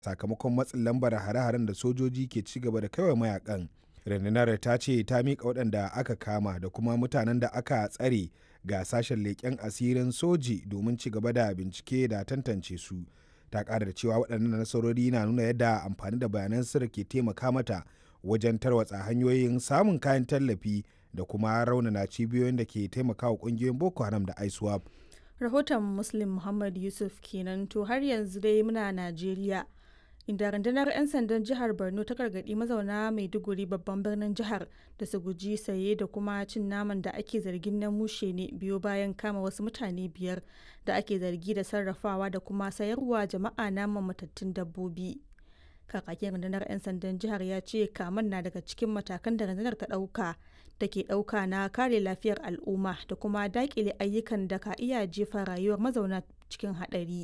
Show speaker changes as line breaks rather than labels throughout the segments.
sakamakon matsin lambar hare-haren da sojoji ke ci gaba da kaiwa mayakan rundunar ta ce ta miƙa waɗanda aka kama da kuma mutanen da aka tsare ga sashen leƙen asirin soji domin ci gaba da bincike da tantance su ta ƙara da cewa waɗannan nasarori na nuna yadda amfani da bayanan sirri ke taimaka mata wajen tarwatsa hanyoyin samun kayan tallafi da kuma raunana cibiyoyin da ke taimakawa ƙungiyoyin boko haram da iswap
rahoton muslim muhammad yusuf kenan to har yanzu dai muna najeriya inda rundunar 'yan sandan jihar borno ta gargaɗi mazauna maiduguri babban birnin jihar da su guji saye da kuma cin naman da ake zargin na mushe ne biyo bayan kama wasu mutane biyar da ake zargi da sarrafawa da kuma sayarwa jama'a naman matattun dabbobi kakakin rundunar 'yan sandan jihar ya ce kaman na daga cikin matakan da rundunar ta ɗauka da ke ɗauka na kare lafiyar al'umma da kuma daƙile ayyukan da ka iya jefa rayuwar mazauna cikin haɗari.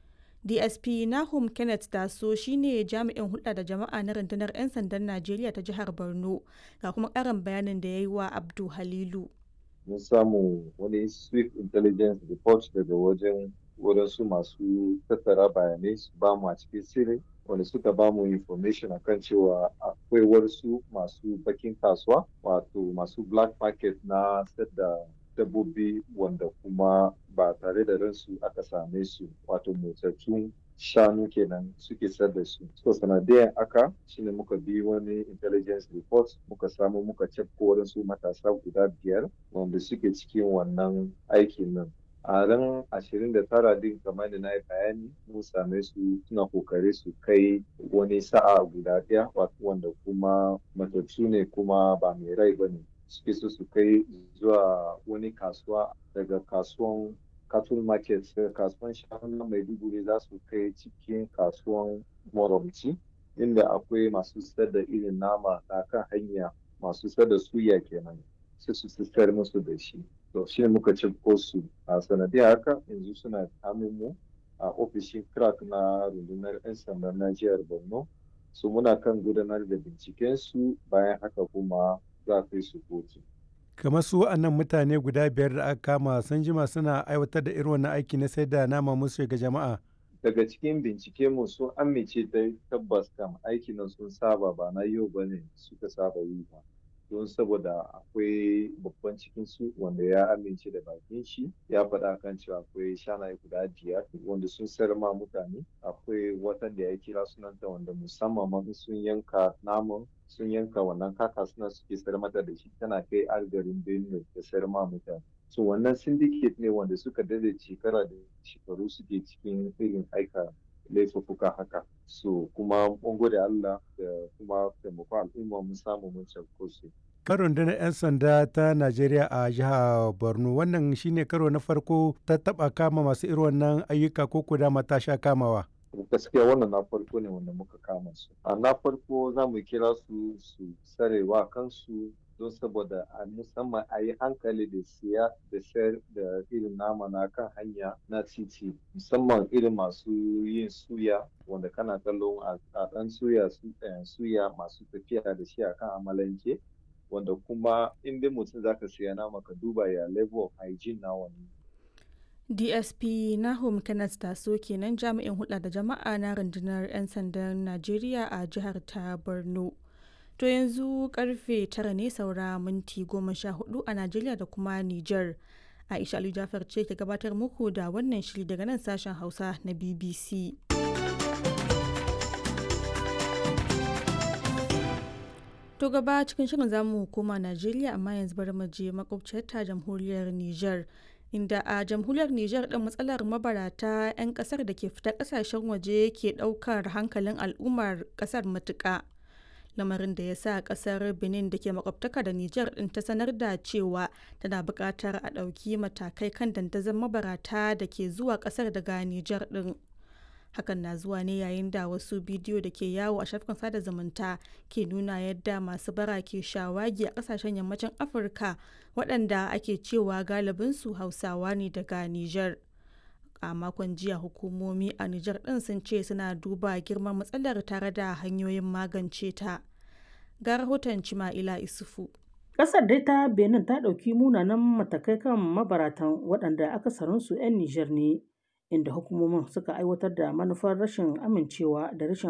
dsp nahum kenneth taso shine jami'in hulɗa da jama'a na rundunar 'yan sandan najeriya ta jihar borno ga kuma ƙarin bayanin da ya yi wa abdu halilu
mun samu wani swift intelligence report daga wajen wadansu masu tattara bayanai su ba mu a cikin sirri wanda suka ba mu information akan cewa akwai wasu masu bakin kasuwa wato masu black market na da dabbobi wanda kuma ba tare da ransu aka same su wato motsattun shanu kenan suke sayar da su. So sanadiyan aka shine muka bi wani intelligence report muka samu muka cafko waɗansu matasa guda biyar wanda suke cikin wannan aikin nan. a ran ashirin da tara din kamar da na yi bayani mun same su suna kokari su kai wani sa'a guda ɗaya wanda kuma matattu ne kuma ba mai rai ba ne suke so su kai zuwa wani kasuwa daga kasuwan cattle market daga kasuwan shanu maiduguri za su kai cikin kasuwan moromci inda akwai masu sayar da irin nama na kan hanya masu sayar da suya kenan sai su sayar musu da shi to shi muka ci su a sanadiyar haka yanzu suna hannun mu a ofishin crack na rundunar 'yan sandan na jihar borno su muna kan gudanar da binciken su bayan haka kuma za a kai su kotu
kamar su wa'annan mutane guda biyar da aka kama sun jima suna aiwatar da irin wannan aiki na sai da nama musu ga jama'a
daga cikin bincike mu sun amince da tabbas kam aiki nan sun saba ba na yau bane suka saba yi ba don saboda akwai babban cikin su wanda ya amince da bakin shi ya faɗa kan cewa akwai shanaye guda biyar wanda sun sayar ma mutane akwai watan da ya kira sunanta wanda musamman ma sun yanka naman sun yanka wannan kaka suna suke sayar mata da shi tana kai algarin benue da sayar ma mutane so wannan syndicate ne wanda suka dade shekara da shekaru suke cikin irin aika laifuffuka haka so kuma mun gode Allah da kuma taimako al'umma mun samu mun cafko su.
Karon rundunar 'yan sanda ta Najeriya a jihar Borno wannan shine karo na farko ta taba kama masu irin wannan ayyuka ko kuda mata sha kamawa.
gaskiya wannan na farko ne wanda muka kama su a na farko za mu kira su su sarewa kansu don saboda a musamman a yi hankali da siya da sayar da irin nama na kan hanya na titi musamman irin masu yin suya wanda kana kallon a ɗan suya suya masu tafiya da shi a kan amalanke wanda kuma in dai mutum zaka siya nama ka duba ya level of hygiene na wani
dsp nahum kenneth taso kenan jami'in hulɗa da jama'a na rundunar 'yan sandan najeriya a jihar ta borno To yanzu karfe tara ne saura minti goma sha hudu a Najeriya da kuma Nijar. Aisha Ali Jafar ce ke gabatar muku da wannan shiri daga nan sashen Hausa na BBC. To gaba cikin shirin zamu koma Najeriya amma yanzu bari mu je makwabciyar ta jamhuriyar Nijar. Inda a jamhuriyar Nijar ɗin matsalar mabarata 'yan ƙasar da ke fita ƙasashen waje ke ɗaukar hankalin al'ummar ƙasar matuƙa. lamarin da ya sa kasar benin da ke makwabtaka da niger din ta sanar da cewa tana buƙatar a ɗauki matakai kan dandazon mabarata da ke zuwa ƙasar daga niger din hakan na zuwa ne yayin da wasu bidiyo da ke yawo a shafukan sada zumunta ke nuna yadda masu bara ke shawagi a ƙasashen yammacin afirka waɗanda ake cewa galibinsu hausawa ne daga niger a makon jiya hukumomi a Nijar ɗin sun ce suna duba girman matsalar tare da hanyoyin magance ta. Ga rahoton Cima'ila Isufu.
Ƙasar dai ta Benin ta ɗauki munanan matakai kan mabaratan waɗanda akasarinsu 'yan Nijar ne, inda hukumomin suka aiwatar da manufar rashin amincewa da rashin